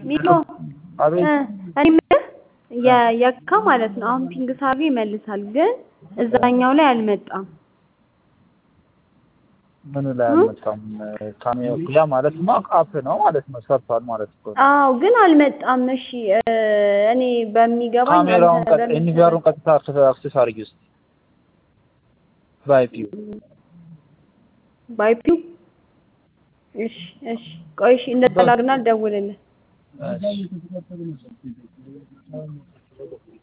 ሚሎ አቤት እ እኔ የምልህ የ- የካ ማለት ነው አሁን ፒንግ ሳርጌ ይመልሳል፣ ግን እዛኛው ላይ አልመጣም። ምኑ ላይ አልመጣም? ካሜራ ያ ማለት ማ አፕ ነው ማለት ነው። ሰርቷል ማለት እኮ ነው። አዎ ግን አልመጣም። እሺ እ እኔ በሚገባኝ ካሜራውን አንተ ቀጥ በምትሰራ- ኤንቪአሩን ቀጥታ አክሰስ አድርጊ ውስጥ በአይፒው ባይፒው እሺ እሺ ቆይ እሺ እንደዛ ላድርግና ልደውልልህ። እሺ